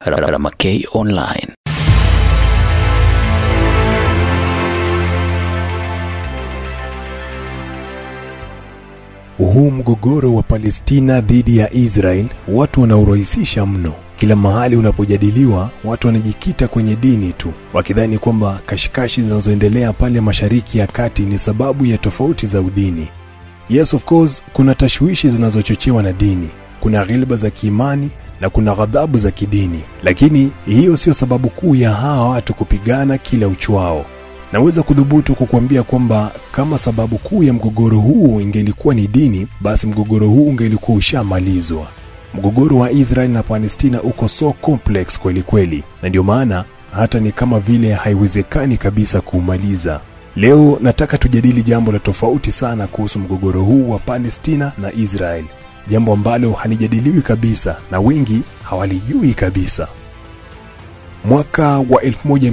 Ramakei Online. Huu mgogoro wa Palestina dhidi ya Israel watu wanaurahisisha mno. Kila mahali unapojadiliwa, watu wanajikita kwenye dini tu, wakidhani kwamba kashikashi zinazoendelea pale Mashariki ya Kati ni sababu ya tofauti za udini. Yes, of course, kuna tashwishi zinazochochewa na dini, kuna ghilba za kiimani na kuna ghadhabu za kidini, lakini hiyo sio sababu kuu ya hawa watu kupigana kila uchwao. Naweza kudhubutu kukuambia kwamba kama sababu kuu ya mgogoro huu ingelikuwa ni dini, basi mgogoro huu ungelikuwa ushamalizwa. Mgogoro wa Israel na Palestina uko so complex kweli kweli, na ndio maana hata ni kama vile haiwezekani kabisa kuumaliza. Leo nataka tujadili jambo la tofauti sana kuhusu mgogoro huu wa Palestina na Israel, jambo ambalo halijadiliwi kabisa na wengi hawalijui kabisa. Mwaka wa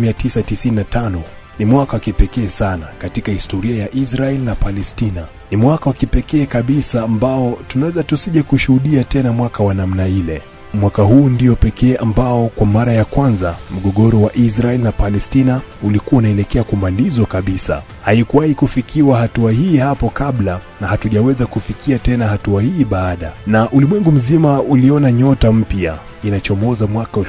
1995 ni mwaka wa kipekee sana katika historia ya Israel na Palestina. Ni mwaka wa kipekee kabisa ambao tunaweza tusije kushuhudia tena mwaka wa namna ile. Mwaka huu ndio pekee ambao kwa mara ya kwanza mgogoro wa Israel na Palestina ulikuwa unaelekea kumalizwa kabisa. Haikuwahi kufikiwa hatua hii hapo kabla na hatujaweza kufikia tena hatua hii baada, na ulimwengu mzima uliona nyota mpya inachomoza mwaka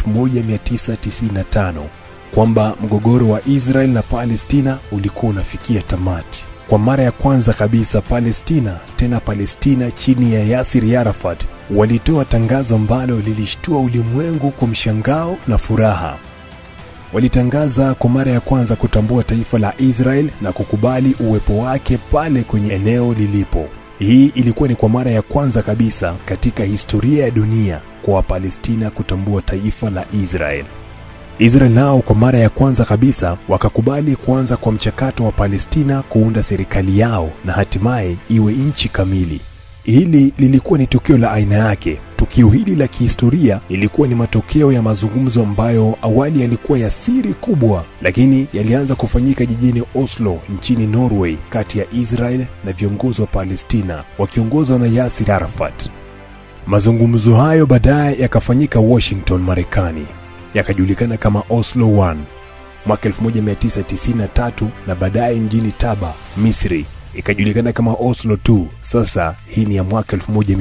1995 kwamba mgogoro wa Israel na Palestina ulikuwa unafikia tamati. Kwa mara ya kwanza kabisa Palestina, tena Palestina chini ya Yasir Arafat, walitoa tangazo ambalo lilishtua ulimwengu kwa mshangao na furaha. Walitangaza kwa mara ya kwanza kutambua taifa la Israel na kukubali uwepo wake pale kwenye eneo lilipo. Hii ilikuwa ni kwa mara ya kwanza kabisa katika historia ya dunia kwa Wapalestina kutambua taifa la Israel. Israel nao kwa mara ya kwanza kabisa wakakubali kuanza kwa mchakato wa Palestina kuunda serikali yao na hatimaye iwe nchi kamili. Hili lilikuwa ni tukio la aina yake. Tukio hili la kihistoria lilikuwa ni matokeo ya mazungumzo ambayo awali yalikuwa ya siri kubwa, lakini yalianza kufanyika jijini Oslo nchini Norway, kati ya Israel na viongozi wa Palestina wakiongozwa na Yasir Arafat. Mazungumzo hayo baadaye yakafanyika Washington, Marekani yakajulikana kama Oslo 1 mwaka 1993 na baadaye mjini Taba, Misri ikajulikana kama Oslo 2. Sasa hii ni ya mwaka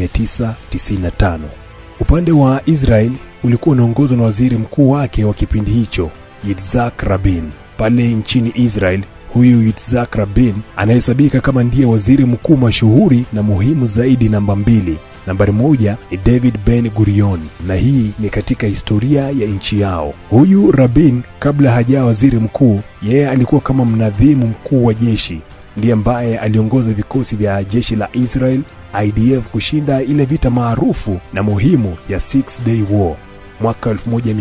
1995. Upande wa Israel ulikuwa unaongozwa na waziri mkuu wake wa kipindi hicho Yitzhak Rabin. Pale nchini Israel, huyu Yitzhak Rabin anahesabika kama ndiye waziri mkuu mashuhuri na muhimu zaidi namba mbili Nambari moja ni David Ben Gurion, na hii ni katika historia ya nchi yao. Huyu Rabin, kabla hajawa waziri mkuu, yeye alikuwa kama mnadhimu mkuu wa jeshi, ndiye ambaye aliongoza vikosi vya jeshi la Israel IDF kushinda ile vita maarufu na muhimu ya Six Day War mwaka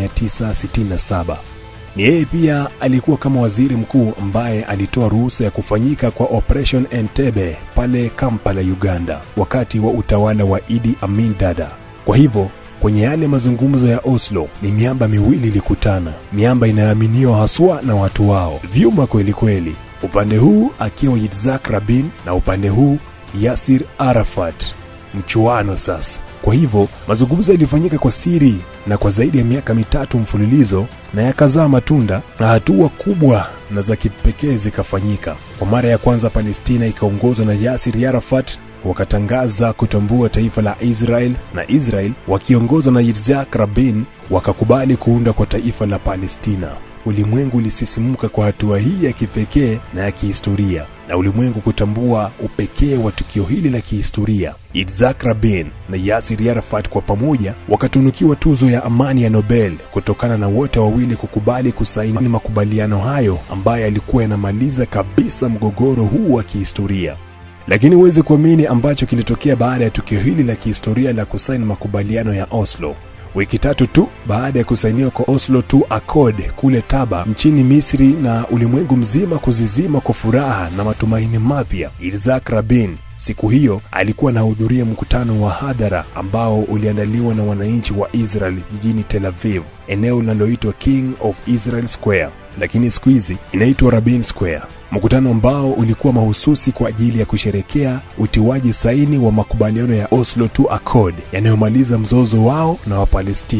1967. Ni yeye pia alikuwa kama waziri mkuu ambaye alitoa ruhusa ya kufanyika kwa Operation Entebbe pale Kampala, Uganda, wakati wa utawala wa Idi Amin Dada. Kwa hivyo kwenye yale mazungumzo ya Oslo ni miamba miwili ilikutana, miamba inayoaminiwa haswa na watu wao, vyuma kweli kweli, upande huu akiwa Yitzhak Rabin na upande huu Yasir Arafat. Mchuano sasa. Kwa hivyo mazungumzo yalifanyika kwa siri na kwa zaidi ya miaka mitatu mfululizo, na yakazaa matunda na hatua kubwa na za kipekee zikafanyika. Kwa mara ya kwanza Palestina ikaongozwa na Yasir Arafat wakatangaza kutambua taifa la Israel, na Israel wakiongozwa na Yitzhak Rabin wakakubali kuunda kwa taifa la Palestina. Ulimwengu ulisisimuka kwa hatua hii ya kipekee na ya kihistoria, na ulimwengu kutambua upekee wa tukio hili la kihistoria. Yitzhak Rabin na Yasir Arafat kwa pamoja wakatunukiwa tuzo ya amani ya Nobel kutokana na wote wawili kukubali kusaini makubaliano hayo ambayo yalikuwa yanamaliza kabisa mgogoro huu wa kihistoria. Lakini huwezi kuamini ambacho kilitokea baada ya tukio hili la kihistoria la kusaini makubaliano ya Oslo. Wiki tatu tu baada ya kusainiwa kwa Oslo II Accord kule Taba nchini Misri na ulimwengu mzima kuzizima kwa furaha na matumaini mapya, Yitzhak Rabin siku hiyo alikuwa anahudhuria mkutano wa hadhara ambao uliandaliwa na wananchi wa Israel jijini Tel Aviv, eneo linaloitwa King of Israel Square, lakini siku hizi inaitwa Rabin Square. mkutano ambao ulikuwa mahususi kwa ajili ya kusherekea utiwaji saini wa makubaliano ya Oslo II Accord yanayomaliza mzozo wao na Wapalestina.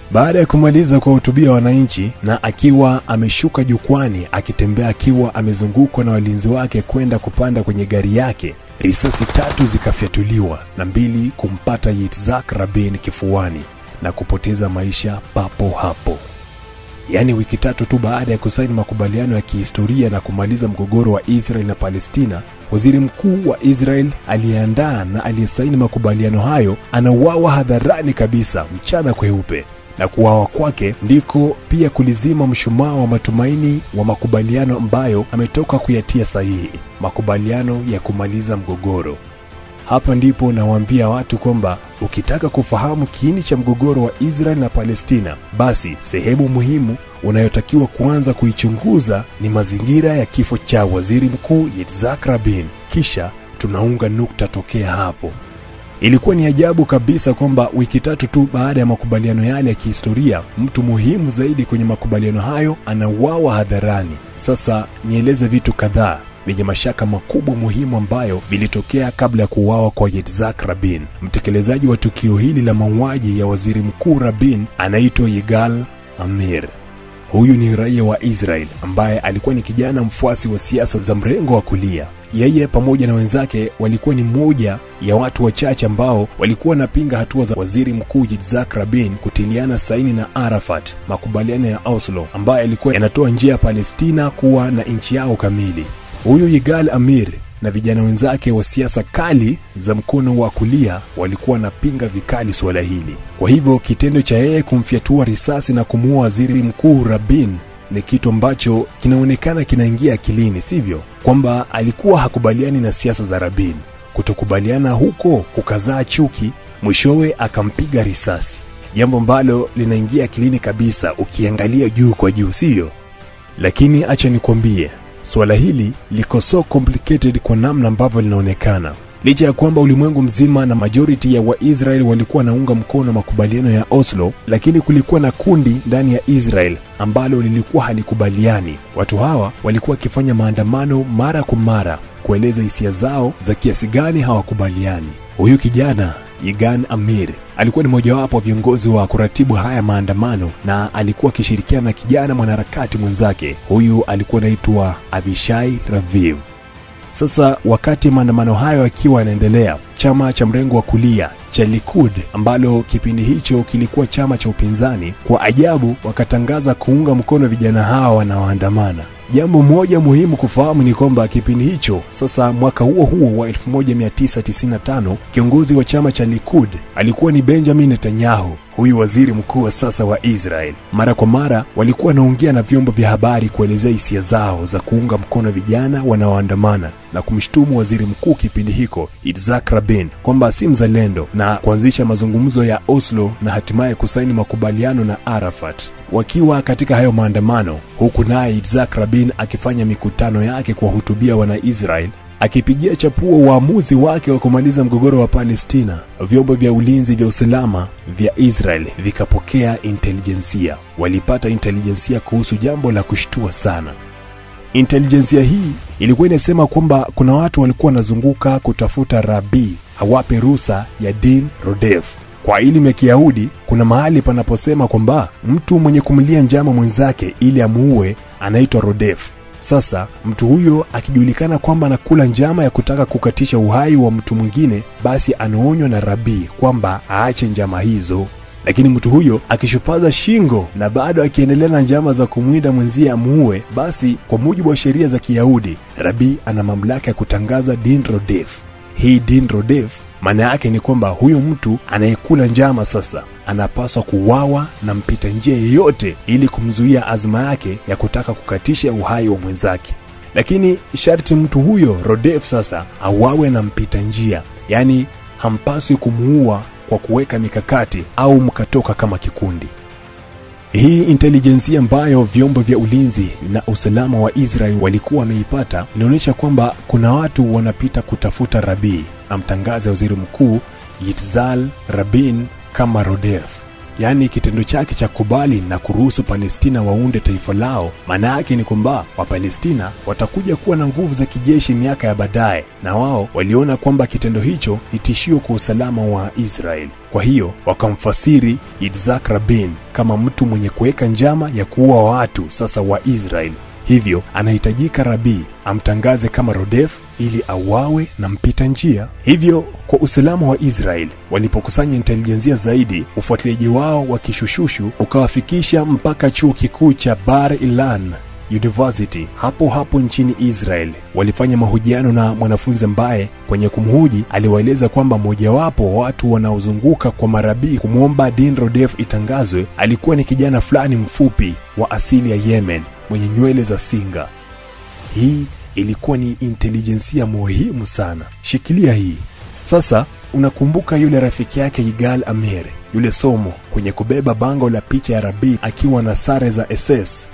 Baada ya kumaliza kuwahutubia wananchi na akiwa ameshuka jukwani akitembea akiwa amezungukwa na walinzi wake kwenda kupanda kwenye gari yake, risasi tatu zikafyatuliwa na mbili kumpata Yitzhak Rabin kifuani na kupoteza maisha papo hapo. Yaani wiki tatu tu baada ya kusaini makubaliano ya kihistoria na kumaliza mgogoro wa Israel na Palestina, waziri mkuu wa Israel aliyeandaa na aliyesaini makubaliano hayo anauawa hadharani kabisa, mchana kweupe na kuwawa kwake ndiko pia kulizima mshumaa wa matumaini wa makubaliano ambayo ametoka kuyatia sahihi, makubaliano ya kumaliza mgogoro. Hapa ndipo nawaambia watu kwamba ukitaka kufahamu kiini cha mgogoro wa Israel na Palestina, basi sehemu muhimu unayotakiwa kuanza kuichunguza ni mazingira ya kifo cha waziri mkuu Yitzhak Rabin, kisha tunaunga nukta tokea hapo. Ilikuwa ni ajabu kabisa kwamba wiki tatu tu baada ya makubaliano yale ya kihistoria, mtu muhimu zaidi kwenye makubaliano hayo anauawa hadharani. Sasa nieleze vitu kadhaa vyenye mashaka makubwa muhimu ambayo vilitokea kabla ya kuuawa kwa Yitzhak Rabin. Mtekelezaji wa tukio hili la mauaji ya waziri mkuu Rabin anaitwa Yigal Amir. Huyu ni raia wa Israel ambaye alikuwa ni kijana mfuasi wa siasa za mrengo wa kulia. Yeye pamoja na wenzake walikuwa ni moja ya watu wachache ambao walikuwa wanapinga hatua za waziri mkuu Yitzhak Rabin kutiliana saini na Arafat makubaliano ya Oslo ambayo yalikuwa yanatoa njia ya Palestina kuwa na nchi yao kamili. Huyu Yigal Amir na vijana wenzake wa siasa kali za mkono wa kulia walikuwa wanapinga vikali suala hili. Kwa hivyo kitendo cha yeye kumfyatua risasi na kumuua waziri mkuu Rabin ni kitu ambacho kinaonekana kinaingia akilini, sivyo? Kwamba alikuwa hakubaliani na siasa za Rabin. Kutokubaliana huko kukazaa chuki, mwishowe akampiga risasi, jambo ambalo linaingia akilini kabisa ukiangalia juu kwa juu, sivyo? Lakini acha nikwambie, suala hili liko so complicated kwa namna ambavyo linaonekana licha ya kwamba ulimwengu mzima na majority ya waisrael walikuwa wanaunga mkono makubaliano ya oslo lakini kulikuwa na kundi ndani ya israel ambalo lilikuwa halikubaliani watu hawa walikuwa wakifanya maandamano mara kwa mara kueleza hisia zao za kiasi gani hawakubaliani huyu kijana Yigan Amir alikuwa ni mojawapo wa viongozi wa kuratibu haya maandamano na alikuwa akishirikiana na kijana mwanaharakati mwenzake. Huyu alikuwa anaitwa Avishai Raviv. Sasa wakati maandamano hayo yakiwa yanaendelea, chama cha mrengo wa kulia cha Likud ambalo kipindi hicho kilikuwa chama cha upinzani, kwa ajabu wakatangaza kuunga mkono vijana hawa wanaoandamana. Jambo moja muhimu kufahamu ni kwamba kipindi hicho sasa, mwaka huo huo wa 1995 kiongozi wa chama cha Likud alikuwa ni Benjamin Netanyahu, huyu waziri mkuu wa sasa wa Israel. Mara kwa mara walikuwa wanaongea na vyombo vya habari kuelezea hisia zao za kuunga mkono vijana wanaoandamana na kumshutumu waziri mkuu kipindi hiko Yitzhak Rabin kwamba si mzalendo na kuanzisha mazungumzo ya Oslo na hatimaye kusaini makubaliano na Arafat. Wakiwa katika hayo maandamano, huku naye Yitzhak Rabin akifanya mikutano yake kuwahutubia Wanaisrael akipigia chapuo uamuzi wake wa kumaliza mgogoro wa Palestina, vyombo vya ulinzi vya usalama vya Israel vikapokea intelijensia. Walipata intelijensia kuhusu jambo la kushtua sana. Intelijensia hii ilikuwa inasema kwamba kuna watu walikuwa wanazunguka kutafuta rabii hawape ruhusa ya Din Rodef. Kwa elimu ya Kiyahudi kuna mahali panaposema kwamba mtu mwenye kumlia njama mwenzake ili amuue anaitwa Rodef. Sasa mtu huyo akijulikana kwamba anakula njama ya kutaka kukatisha uhai wa mtu mwingine, basi anaonywa na rabii kwamba aache njama hizo. Lakini mtu huyo akishupaza shingo na bado akiendelea na njama za kumwinda mwenzie amuue, basi kwa mujibu wa sheria za Kiyahudi, rabii ana mamlaka ya kutangaza din rodef. Hii din rodef maana yake ni kwamba huyo mtu anayekula njama sasa anapaswa kuwawa na mpita njia yeyote ili kumzuia azma yake ya kutaka kukatisha uhai wa mwenzake. Lakini sharti mtu huyo Rodef sasa awawe na mpita njia, yaani hampaswi kumuua kwa kuweka mikakati au mkatoka kama kikundi. Hii intelijensia ambayo vyombo vya ulinzi na usalama wa Israel walikuwa wameipata inaonyesha kwamba kuna watu wanapita kutafuta Rabii amtangaze waziri mkuu Yitzhak Rabin kama Rodef. yaani kitendo chake cha kubali na kuruhusu Palestina waunde taifa lao, maana yake ni kwamba Wapalestina watakuja kuwa na nguvu za kijeshi miaka ya baadaye, na wao waliona kwamba kitendo hicho ni tishio kwa usalama wa Israeli. Kwa hiyo wakamfasiri Yitzhak Rabin kama mtu mwenye kuweka njama ya kuua watu sasa wa Israeli. Hivyo anahitajika Rabii amtangaze kama Rodef ili auawe na mpita njia. Hivyo kwa usalama wa Israeli, walipokusanya intelijensia zaidi, ufuatiliaji wao wa kishushushu ukawafikisha mpaka chuo kikuu cha Bar Ilan University hapo hapo nchini Israel. Walifanya mahojiano na mwanafunzi ambaye kwenye kumhoji aliwaeleza kwamba mojawapo wa watu wanaozunguka kwa marabii kumwomba Din Rodef itangazwe alikuwa ni kijana fulani mfupi wa asili ya Yemen mwenye nywele za singa. Hii ilikuwa ni intelijensia muhimu sana. Shikilia hii sasa. Unakumbuka yule rafiki yake Yigal Amir, yule somo kwenye kubeba bango la picha ya Rabii akiwa na sare za SS?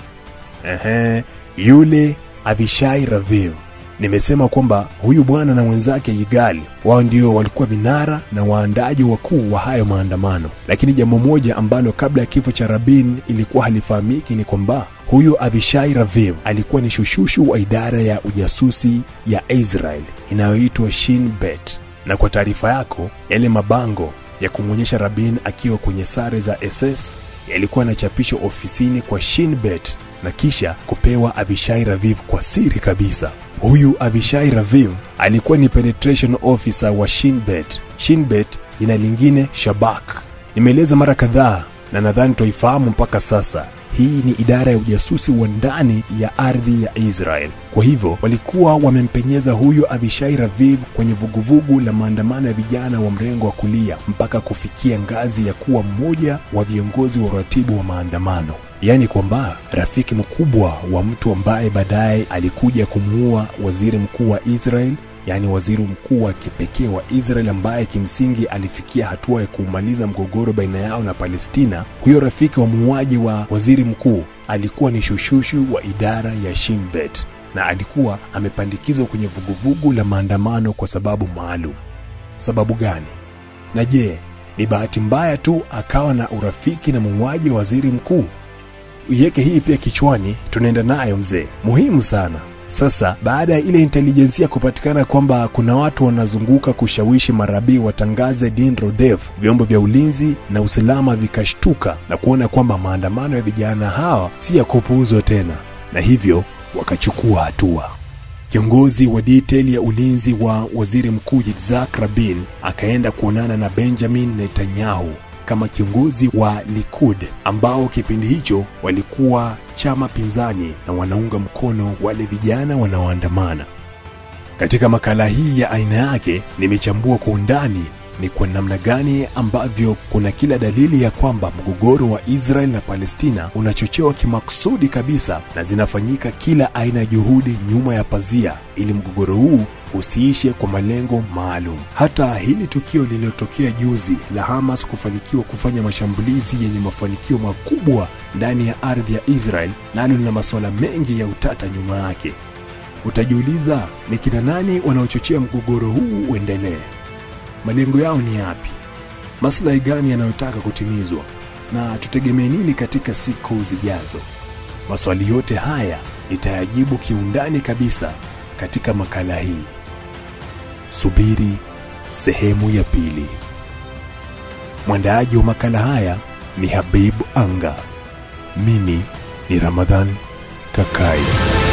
Ehe, yule Avishai Raviv. Nimesema kwamba huyu bwana na mwenzake Yigali wao ndio walikuwa vinara na waandaji wakuu wa hayo maandamano, lakini jambo moja ambalo kabla ya kifo cha Rabin ilikuwa halifahamiki ni kwamba huyu Avishai Raviv alikuwa ni shushushu wa idara ya ujasusi ya Israel inayoitwa Shin Bet. Na kwa taarifa yako, yale mabango ya kumwonyesha Rabin akiwa kwenye sare za SS yalikuwa yanachapishwa ofisini kwa Shin Bet na kisha kupewa Avishai Raviv kwa siri kabisa. Huyu Avishai Raviv alikuwa ni penetration officer wa Shinbet. Shinbet jina lingine Shabak. Nimeeleza mara kadhaa na nadhani twaifahamu mpaka sasa. Hii ni idara ya ujasusi wa ndani ya ardhi ya Israel. Kwa hivyo walikuwa wamempenyeza huyo Avishai Raviv kwenye vuguvugu la maandamano ya vijana wa mrengo wa kulia mpaka kufikia ngazi ya kuwa mmoja wa viongozi wa uratibu wa maandamano, yaani kwamba rafiki mkubwa wa mtu ambaye baadaye alikuja kumuua waziri mkuu wa Israel yaani waziri mkuu wa kipekee wa Israel ambaye kimsingi alifikia hatua ya kumaliza mgogoro baina yao na Palestina. Huyo rafiki wa muuaji wa waziri mkuu alikuwa ni shushushu wa idara ya Shinbet na alikuwa amepandikizwa kwenye vuguvugu la maandamano kwa sababu maalum. Sababu gani? Na je, ni bahati mbaya tu akawa na urafiki na muuaji wa waziri mkuu? Iweke hii pia kichwani, tunaenda nayo mzee, muhimu sana. Sasa baada ya ile intelijensia kupatikana kwamba kuna watu wanazunguka kushawishi marabii watangaze Din Rodef, vyombo vya ulinzi na usalama vikashtuka na kuona kwamba maandamano ya vijana hawa si ya kupuuzwa tena, na hivyo wakachukua hatua. Kiongozi wa detail ya ulinzi wa waziri mkuu Yitzhak Rabin akaenda kuonana na Benjamin Netanyahu kama kiongozi wa Likud ambao kipindi hicho walikuwa chama pinzani na wanaunga mkono wale vijana wanaoandamana. Katika makala hii ya aina yake nimechambua kwa undani ni kwa namna gani ambavyo kuna kila dalili ya kwamba mgogoro wa Israel na Palestina unachochewa kimakusudi kabisa na zinafanyika kila aina ya juhudi nyuma ya pazia ili mgogoro huu usiishe kwa malengo maalum. Hata hili tukio lililotokea juzi la Hamas kufanikiwa kufanya mashambulizi yenye mafanikio makubwa ndani ya ardhi ya Israel nalo lina masuala mengi ya utata nyuma yake. Utajiuliza ni kina nani wanaochochea mgogoro huu uendelee? Malengo yao ni yapi? Maslahi gani yanayotaka kutimizwa? Na tutegemee nini katika siku zijazo? Maswali yote haya nitayajibu kiundani kabisa katika makala hii. Subiri sehemu ya pili. Mwandaaji wa makala haya ni Habib Anga. Mimi ni Ramadhan Kakai.